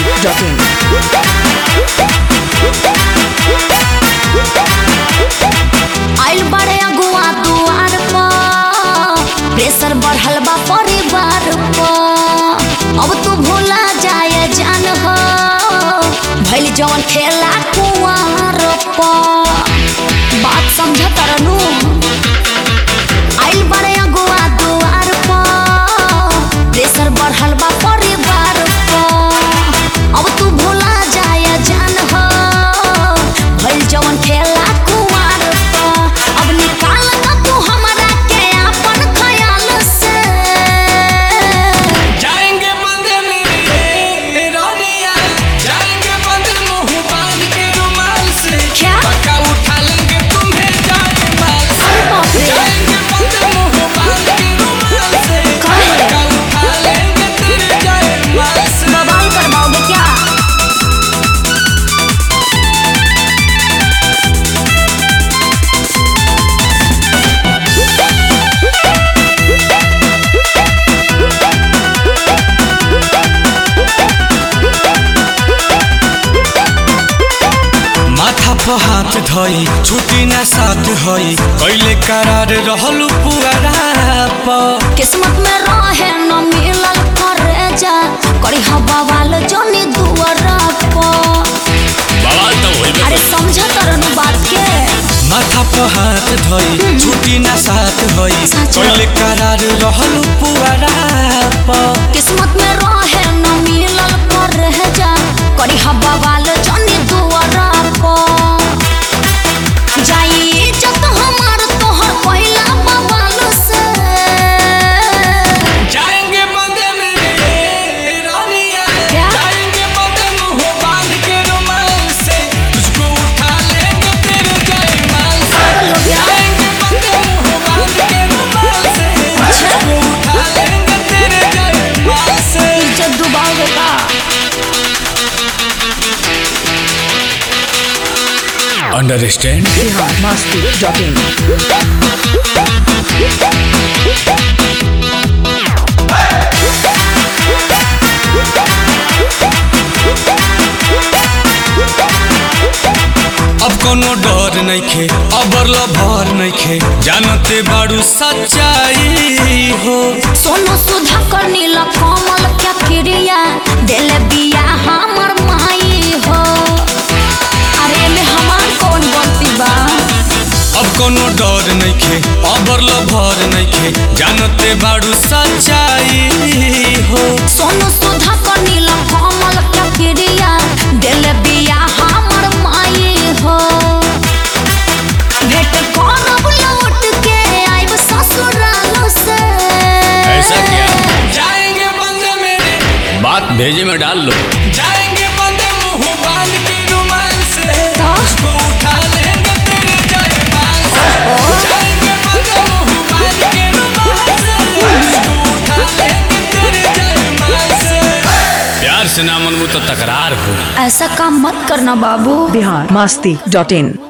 masti.in. आइल बड़े अगुआ दुआर पर प्रेशर बढ़ल बा परिवार पर अब तू भूला जाए जान हो भइल जवन खेला कुआर पर बात समझ तरनू आइल बड़े अगुआ दुआर पर प्रेशर बढ़ल बा परिवार पर अब तू भूला जाए जान हो भइल जवन खेला कुआर पर अब निकाल ना तू हमरा के अपन ख्याल से जाएंगे बंद मेरे रोनिया जाएंगे बंद मुंह बांध के रुमाल से क्या? पक्का उठा लेंगे तुम्हें जाए माल से अरे बाप रे। जाएंगे बंद मुंह बांध के रुमाल से कहे? पक्का उठा लेंगे तेरे जाए माल से बवाल करवाओगे क्या माथा पर हाथ धई छुट्टी ना साथ हई कैले करार रहलू पुअरा पर किस्मत में रहे न मिलल करे जा करी हवा वाल जोनी दुआरा पर बवाल तो होइबे अरे समझ तरनु बात के माथा पर हाथ धई छुट्टी ना साथ हई सच। कैले करार रहलू पुअरा पर किस्मत में रहे न मिलल करे जा करी हवा वाल जोनी दुआरा पर जाई इज्जत हमार तोहर पहिला बवाल से जाएंगे बंदे मेरे रानिया क्या? जाएंगे बंदे मुंह बांध के रुमाल से तुझको उठा लेंगे तेरे जयमाल से पागल हो गया? जाएंगे बंदे मुंह बांध के रुमाल से तुझको उठा लेंगे तेरे जयमाल से इज्जत डुबाओगे का अंडरस्टैंड Bihar masti.in. अब कोनो डर नइखे अबर भर नइखे जानते बाड़ू सच्चाई हो सोनू सुधा कर नीला कमल क्या क्रिया दिल बिया हमर माई हो अरे में हमार कौन गलती बा अब कोनो डर नइखे अबर भर नइखे जानते बाड़ू सच्चाई हो सोनू सुधा कर नीला कमल क्या क्रिया दिल बिया हमर माई हो भेट करब लौट के आइब ससुराल से जाएंगे बंदे मेरे बात भेजे में डाल लो जाएंगे बंदे मुंह बांध के रुमाल से तो? तुझको उठा लेंगे तेरे जयमाल से जाएंगे बंदे मुंह बांध के रुमाल से तुझको उठा लेंगे तेरे जयमाल से प्यार से ना मनबू तो तकरार हो ऐसा काम मत करना बाबू Bihar masti.in.